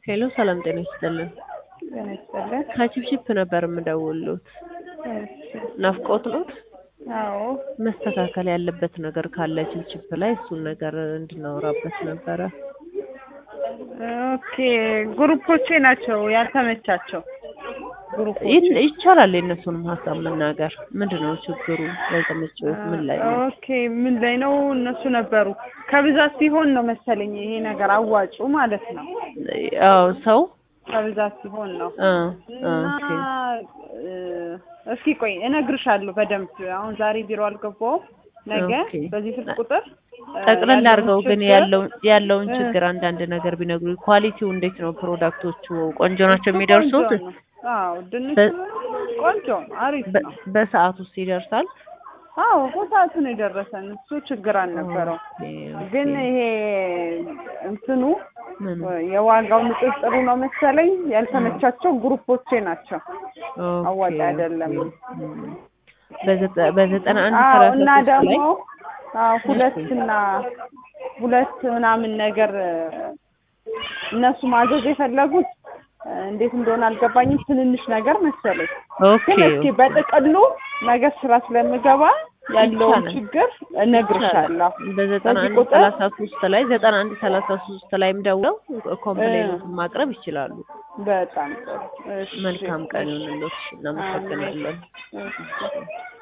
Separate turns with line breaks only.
ሄሎ ሰላም ጤና ይስጥልን።
ጤና ይስጥልን።
ከቺፕቺፕ ነበር የምደውልዎት።
እሺ።
ናፍቆት ኖት?
አዎ
መስተካከል ያለበት ነገር ካለ ቺፕቺፕ ላይ እሱን ነገር እንድናወራበት ነበረ።
ኦኬ ግሩፖቼ ናቸው ያልተመቻቸው ግሩፖቼ
ይህ- ይቻላል የእነሱንም ሀሳብ መናገር። ምንድን ነው ችግሩ? ያልተመቸዎት ምን ላይ ነው?
ኦኬ ምን ላይ ነው እነሱ ነበሩ ከብዛት ሲሆን ነው መሰለኝ ይሄ ነገር አዋጩ ማለት ነው
አዎ ሰው
ከብዛት ሲሆን ነው
አ አ
እና
ኦኬ
እ፣ እስኪ ቆይ እነግርሻለሁ በደንብ አሁን ዛሬ ቢሮ አልገባሁም ነገ
ኦኬ።
በዚህ ስልክ ቁጥር እ፣
ጠቅለል
ያለውን
አድርገው ግን
ችግር-
ያለውን ያለውን
እ፣
ችግር አንዳንድ ነገር ቢነግሩ። ኳሊቲው እንዴት ነው? ፕሮዳክቶቹ ቆንጆ ናቸው የሚደርሱት?
ቆንጆ ነው። አዎ ድንቹ
በ-
ቆንጆ ነው፣ አሪፍ
በ-
ነው።
በሰዓት ውስጥ ይደርሳል?
አዎ በሰዓቱ ነው የደረሰን። እሱ ችግር አልነበረው።
ኦኬ፣ ኦኬ።
ግን ይሄ እንትኑ
ምን?
የዋጋው ንጽጽሩ ነው መሰለኝ ያልተመቻቸው ግሩፖቼ ናቸው።
ኦኬ፣
አዋጭ አይደለም።
ኦኬ። እም። በዘጠ- በዘጠና አንድ
አዎ
ሰላሳ
እና
ሶስት
ደግሞ
ላይ
አዎ ሁለት እና ሁለት ምናምን ነገር እነሱ ማዘዝ የፈለጉት እንዴት እንደሆነ አልገባኝም። ትንንሽ ነገር መሰለኝ።
ኦኬ
ግን እስኪ በጥቅሉ ነገ ስራ ስለምገባ ያለውን
ይቻላል።
ችግር እነግርሻለሁ።
በዘጠና
በዚህ
አንድ
ቁጥር
ሰላሳ ሶስት ላይ ዘጠና አንድ ሰላሳ ሶስት ላይም ደውለው ኮምፕሌኑን ማቅረብ ይችላሉ።
በጣም ጥሩ። እሺ፣
መልካም ቀን
እሺ።
ይሁንልዎት። እናመሰግናለን።
እሺ።